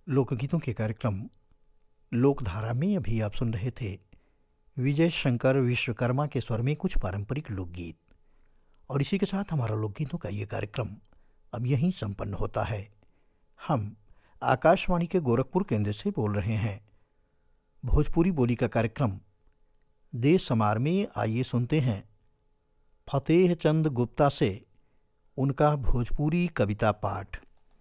लोकगीतों के कार्यक्रम लोकधारा में अभी आप सुन रहे थे विजय शंकर विश्वकर्मा के स्वर में कुछ पारंपरिक लोकगीत और इसी के साथ हमारा लोकगीतों का ये कार्यक्रम अब यहीं संपन्न होता है हम आकाशवाणी के गोरखपुर केंद्र से बोल रहे हैं भोजपुरी बोली का कार्यक्रम देश समार में आइए सुनते हैं फतेह चंद गुप्ता से उनका भोजपुरी कविता पाठ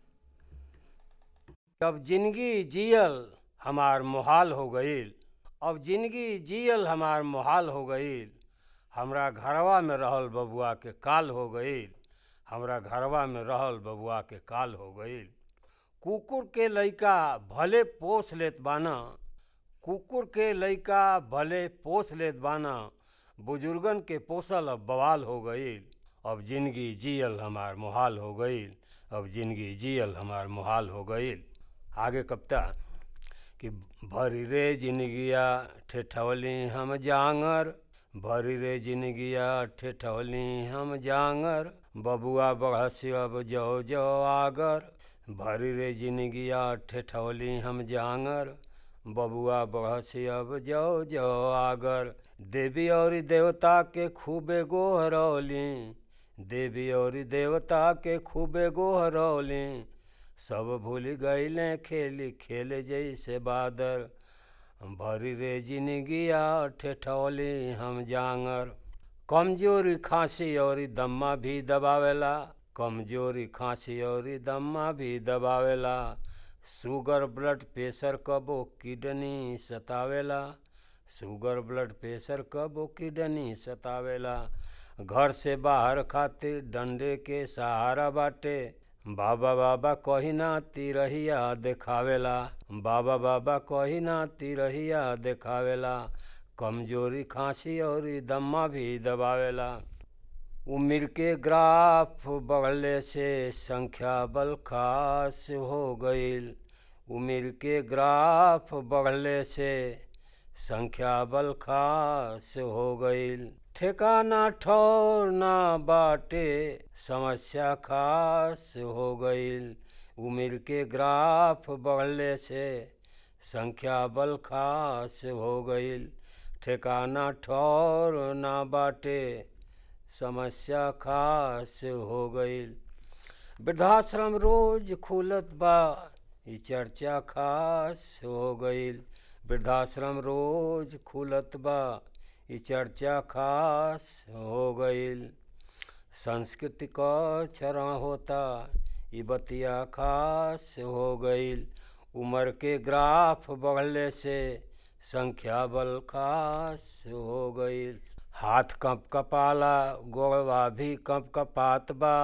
अब जिंदगी जियल हमार मुहाल हो गईल अब जिंदगी जियल हमार मुहाल हो गईल हमरा घरवा में रहल बबुआ के काल हो गईल हमरा घरवा में रहल बबुआ के काल हो गईल कुकुर के लइका भले पोस लेत बाना कुकुर के लइका भले पोस लेत बाना बुजुर्गन के पोसल अब बवाल हो गईल अब जिंदगी जियल हमार मुहाल हो गईल अब जिंदगी जियल हमार मुहाल हो गईल आगे कविता कि भरी रे जिंदगिया ठेठवली हम जांगर भरी रे जिंदगिया ठेठवली हम जांगर बबुआ बढ़सी अब जो जो आगर भरी रे जिंदगिया ठेठवली हम जांगर बबुआ बढ़सी अब जो जो आगर देवी और देवता के खूबे गोहरौली देवी और देवता के खूबे गोहरौली सब भूल गईले खेली खेले जैसे बादर भरी रे जिंदगिया ठेठौली हम जांगर कमजोरी खांसी और दम्मा भी दबावेला कमजोरी खांसी और दम्मा भी दबावेला शुगर ब्लड प्रेशर कबो किडनी सतावेला शुगर ब्लड प्रेशर कबो किडनी सतावेला घर से बाहर खातिर डंडे के सहारा बाटे बाबा बाबा कही ना तिरहिया देखावेला बाबा बाबा कही ना तिरहिया देखावेला कमजोरी खांसी और दम्मा भी दबावेला उम्र के ग्राफ बढ़ले से संख्या बल खास हो गईल उम्र के ग्राफ बढ़ले से संख्या बल खास हो गईल ठिकाना ठौर ना बाटे समस्या खास हो गईल उम्र के ग्राफ बढ़ले से संख्या बल खास हो गईल ठिकाना ठौर ना बाटे समस्या खास हो गईल वृद्धाश्रम रोज खुलत बा ई चर्चा खास हो गईल वृद्धाश्रम रोज खुलत बा ई चर्चा खास हो गईल संस्कृति का क्षरण होता ई बतिया खास हो गईल उम्र के ग्राफ बढ़ले से संख्या बल खास हो गईल हाथ कप कपाला गोड़वा भी कप कपात बा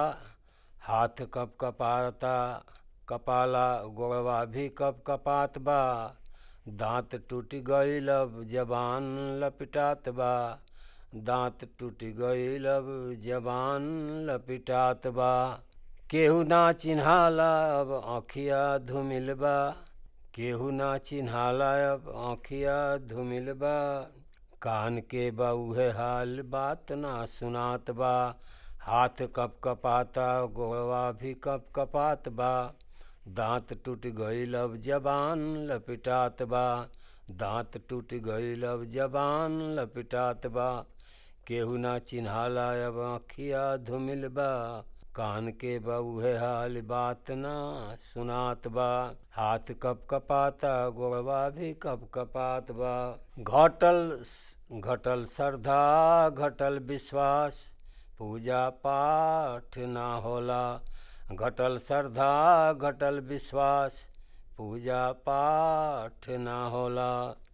हाथ कप कपाता कपाला गोड़वा भी कप कपात बा दांत टूट गईल अब जबान लपिटात बा दांत टूट गईल अब जबान लपिटात बा केहू ना चिन्हाला अब आँखिया धुमिल बा केहू ना चिन्हाला अब आँखिया धुमिल बा कान के बा उहे हाल बात ना सुनात बा हाथ कप कपाता गोड़वा भी कप कपात बा दांत टूट गईल अब जबान लपिटात बा दांत टूट गईल अब जबान लपिटात बा केहू ना चिन्हाला अब आँखिया धुमिल बा कान के बा उहे हाल बात ना सुनात बा हाथ कप कपाता गोड़वा भी कप कपात बा घटल घटल श्रद्धा घटल विश्वास पूजा पाठ ना होला घटल श्रद्धा घटल विश्वास पूजा पाठ ना होला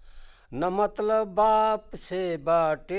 न मतलब बाप से बाटे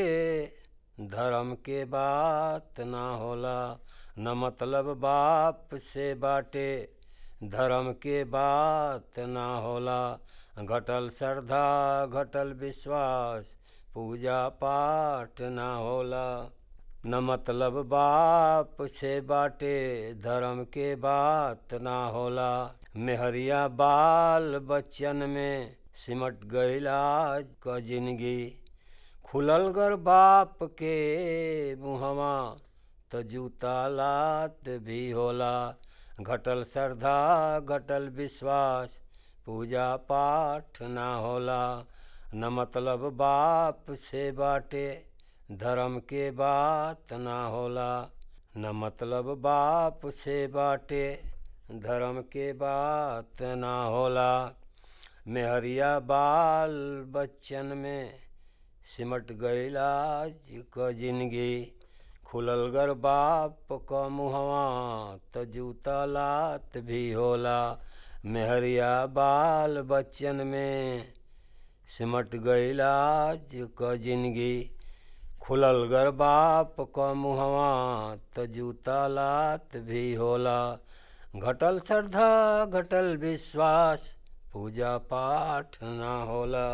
धर्म के बात ना होला न मतलब बाप से बाटे धर्म के बात ना होला घटल श्रद्धा घटल विश्वास पूजा पाठ ना होला न मतलब बाप से बाटे धर्म के बात ना होला मेहरिया बाल बच्चन में सिमट गईल आज क जिंदगी खुलल गर बाप के मुहवा त जूता लात भी होला घटल श्रद्धा घटल विश्वास पूजा पाठ ना होला न मतलब बाप से बाटे धर्म के बात ना होला न मतलब बाप से बाटे धर्म के बात ना होला मेहरिया बाल बच्चन में सिमट गईल आज क जिंदगी खुलल गर बाप क मुहवा त जूता लात भी होला मेहरिया बाल बच्चन में सिमट गईल आज क जिंदगी खुलल गर बाप क मुहवा त जूता लात भी होला घटल श्रद्धा घटल विश्वास पूजा पाठ ना होला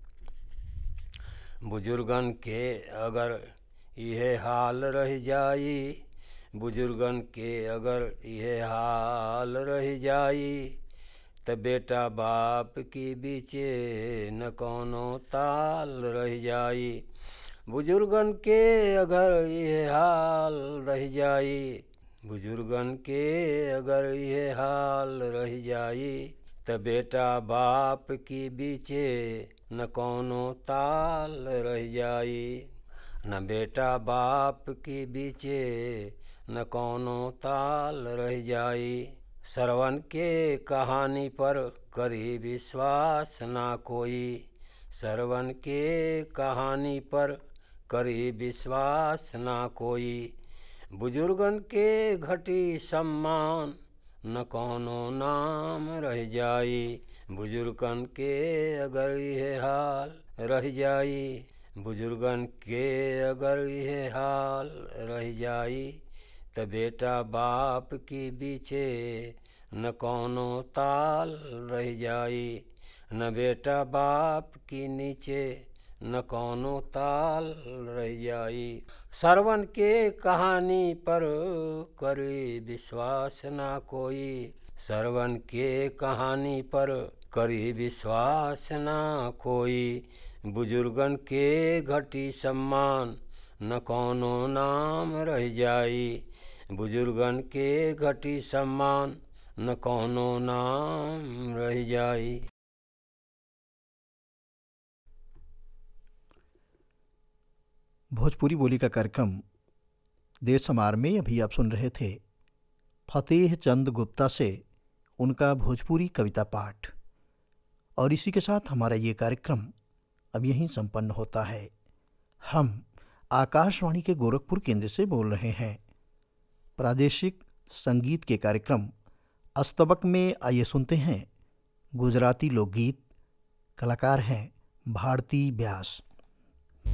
बुजुर्गन के अगर यह हाल रह जाई बुजुर्गन के अगर यह हाल रह जाई त बेटा बाप की बीचे न कोनो ताल रह जाई बुजुर्गन के अगर यह हाल रह जाई बुजुर्गन के अगर यह हाल रह जाई त बेटा बाप की बीचे न कोनो ताल रह जाई न बेटा बाप की बीचे न कोनो ताल रह जाई सरवन के कहानी पर करी विश्वास ना कोई सरवन के कहानी पर करी विश्वास ना कोई बुजुर्गन के घटी सम्मान न कोनो नाम रह जाई बुजुर्गन के अगर यह हाल रह जाई बुजुर्गन के अगर यह हाल रह जाई त बेटा बाप की बीचे न कोनो ताल रह जाई न बेटा बाप की नीचे न कोनो ताल रह जाई सरवन के कहानी पर करे विश्वास ना कोई सरवन के कहानी पर करी विश्वास ना कोई बुजुर्गन के घटी सम्मान न कोनो नाम रह जाई बुजुर्गन के घटी सम्मान न कोनो नाम रह जाई भोजपुरी बोली का कार्यक्रम देश समार में अभी आप सुन रहे थे फतेह चंद गुप्ता से उनका भोजपुरी कविता पाठ और इसी के साथ हमारा ये कार्यक्रम अब यहीं संपन्न होता है हम आकाशवाणी के गोरखपुर केंद्र से बोल रहे हैं प्रादेशिक संगीत के कार्यक्रम अस्तबक में आइए सुनते हैं गुजराती लोकगीत कलाकार हैं भारती व्यास